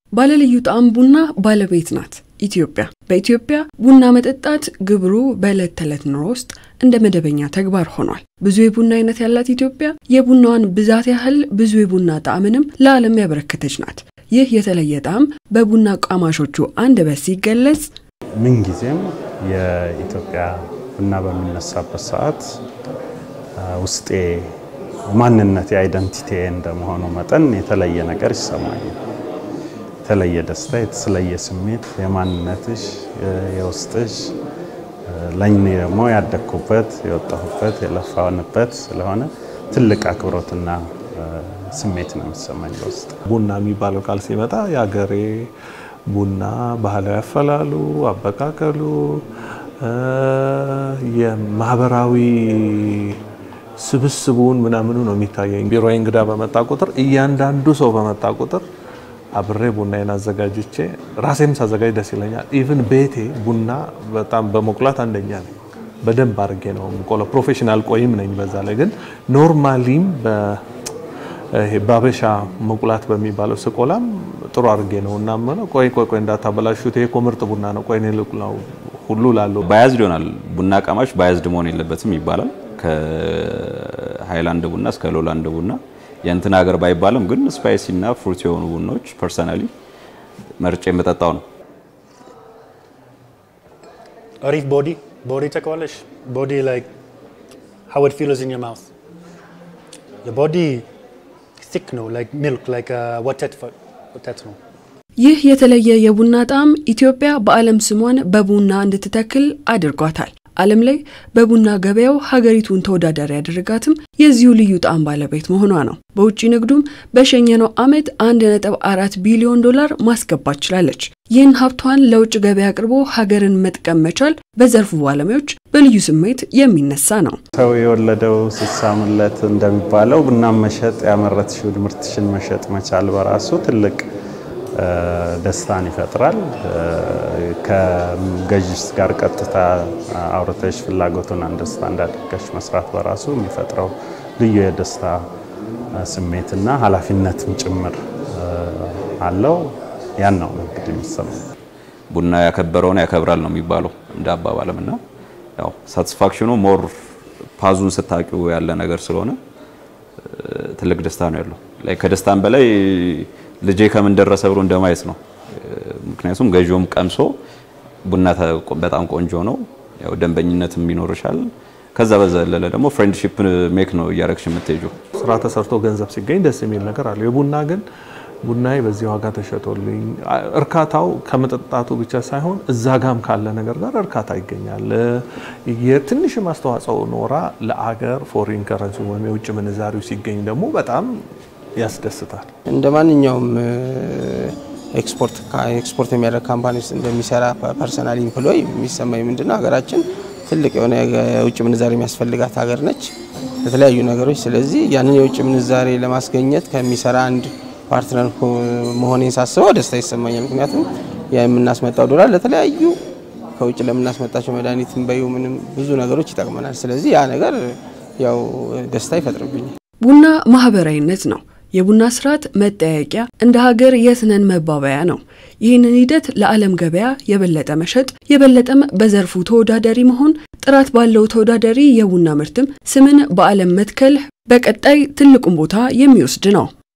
ባለልዩ ጣዕም ቡና ባለቤት ናት ኢትዮጵያ። በኢትዮጵያ ቡና መጠጣት ግብሩ በዕለት ተዕለት ኑሮ ውስጥ እንደ መደበኛ ተግባር ሆኗል። ብዙ የቡና አይነት ያላት ኢትዮጵያ የቡናዋን ብዛት ያህል ብዙ የቡና ጣዕምንም ለዓለም ያበረከተች ናት። ይህ የተለየ ጣዕም በቡና ቃማሾቹ አንደበት ሲገለጽ ምንጊዜም የኢትዮጵያ ቡና በሚነሳበት ሰዓት ውስጤ ማንነት የአይደንቲቲ እንደመሆኑ መጠን የተለየ ነገር ይሰማኛል። የተለየ ደስታ፣ የተለየ ስሜት የማንነትሽ የውስጥሽ ለእኔ ደግሞ ያደግኩበት የወጣሁበት የለፋንበት ስለሆነ ትልቅ አክብሮትና ስሜት ነው የሚሰማኝ በውስጥ። ቡና የሚባለው ቃል ሲመጣ የአገሬ ቡና ባህላዊ አፈላሉ፣ አበቃቀሉ፣ የማህበራዊ ስብስቡን ምናምኑ ነው የሚታየኝ። ቢሮዬ እንግዳ በመጣ ቁጥር እያንዳንዱ ሰው በመጣ ቁጥር አብሬ ቡናዬን አዘጋጅቼ ራሴም ሳዘጋጅ ደስ ይለኛል። ኢቭን ቤቴ ቡና በጣም በመቁላት አንደኛ ነኝ። በደንብ አድርጌ ነው የምቆላው። ፕሮፌሽናል ቆይም ነኝ። በዛ ላይ ግን ኖርማሊም በአበሻ መቁላት በሚባለው ስቆላም ጥሩ አድርጌ ነው እና ቆይ ቆይ ቆይ እንዳታበላሹት፣ ይሄ እኮ ምርጥ ቡና ነው፣ ቆይ እኔ ልቁላው ሁሉ ላለው ባያዝድ ይሆናል። ቡና ቀማሽ ባያዝድ መሆን የለበትም ይባላል። ከሃይላንድ ቡና እስከ ሎላንድ ቡና የእንትን ሀገር ባይባልም ግን ስፓይሲ እና ፍሩት የሆኑ ቡናዎች ፐርሰናሊ መርጬ የምጠጣው ነው። አሪፍ ቦዲ ቦዲ ታውቀዋለሽ? ቦዲ ላይክ how it feels in your mouth the body thick ነው like milk like a ወተት ወተት ነው። ይህ የተለየ የቡና ጣዕም ኢትዮጵያ በዓለም ስሟን በቡና እንድትተክል አድርጓታል። ዓለም ላይ በቡና ገበያው ሀገሪቱን ተወዳዳሪ ያደረጋትም የዚሁ ልዩ ጣዕም ባለቤት መሆኗ ነው። በውጭ ንግዱም በሸኘነው ዓመት 1.4 ቢሊዮን ዶላር ማስገባት ችላለች። ይህን ሀብቷን ለውጭ ገበያ አቅርቦ ሀገርን መጥቀም መቻል በዘርፉ ባለሙያዎች በልዩ ስሜት የሚነሳ ነው። ሰው የወለደው ሲሳምለት እንደሚባለው ቡና መሸጥ ያመረትሽውን ምርትሽን መሸጥ መቻል በራሱ ትልቅ ደስታን ይፈጥራል። ከገዥስ ጋር ቀጥታ አውርተሽ ፍላጎቱን አንደርስታንድ አድርገሽ መስራት በራሱ የሚፈጥረው ልዩ የደስታ ስሜትና ኃላፊነትም ጭምር አለው። ያን ነው እንግዲህ የሚሰማው። ቡና ያከበረውን ያከብራል ነው የሚባለው እንደ አባባልም እና ያው ሳቲስፋክሽኑ ሞር ፓዙን ስታቂው ያለ ነገር ስለሆነ ትልቅ ደስታ ነው ያለው። ላይ ከደስታም በላይ ልጄ ከምን ደረሰ ብሎ እንደማየት ነው። ምክንያቱም ገዢውም ቀምሶ ቡና በጣም ቆንጆ ነው፣ ያው ደንበኝነትም ይኖርሻል። ከዛ በዘለለ ደግሞ ፍሬንድሺፕ ሜክ ነው እያረግሽ የምትሄጂው። ስራ ተሰርቶ ገንዘብ ሲገኝ ደስ የሚል ነገር አለ። የቡና ግን ቡናዬ በዚህ ዋጋ ተሸጦልኝ እርካታው ከመጠጣቱ ብቻ ሳይሆን እዛ ጋም ካለ ነገር ጋር እርካታ ይገኛል። የትንሽም አስተዋጽኦ ኖራ ለአገር ፎሪን ከረንሲ ወይም የውጭ ምንዛሪው ሲገኝ ደግሞ በጣም ያስደስታል። እንደ ማንኛውም ኤክስፖርት ኤክስፖርት የሚያደርግ ካምፓኒ ውስጥ እንደሚሰራ ፐርሰናል ኢምፕሎይ የሚሰማኝ ምንድነው ሀገራችን ትልቅ የሆነ የውጭ ምንዛሬ የሚያስፈልጋት ሀገር ነች ለተለያዩ ነገሮች። ስለዚህ ያንን የውጭ ምንዛሬ ለማስገኘት ከሚሰራ አንድ ፓርትነር መሆኔን ሳስበው ደስታ ይሰማኛል። ምክንያቱም የምናስመጣው ዶላር ለተለያዩ ከውጭ ለምናስመጣቸው መድኃኒት በዩ ምንም ብዙ ነገሮች ይጠቅመናል። ስለዚህ ያ ነገር ያው ደስታ ይፈጥርብኛል። ቡና ማህበራዊነት ነው። የቡና ስርዓት መጠያየቂያ፣ እንደ ሀገር የስነን መባበያ ነው። ይህንን ሂደት ለዓለም ገበያ የበለጠ መሸጥ፣ የበለጠም በዘርፉ ተወዳዳሪ መሆን፣ ጥራት ባለው ተወዳዳሪ የቡና ምርትም ስምን በዓለም መትከል በቀጣይ ትልቁን ቦታ የሚወስድ ነው።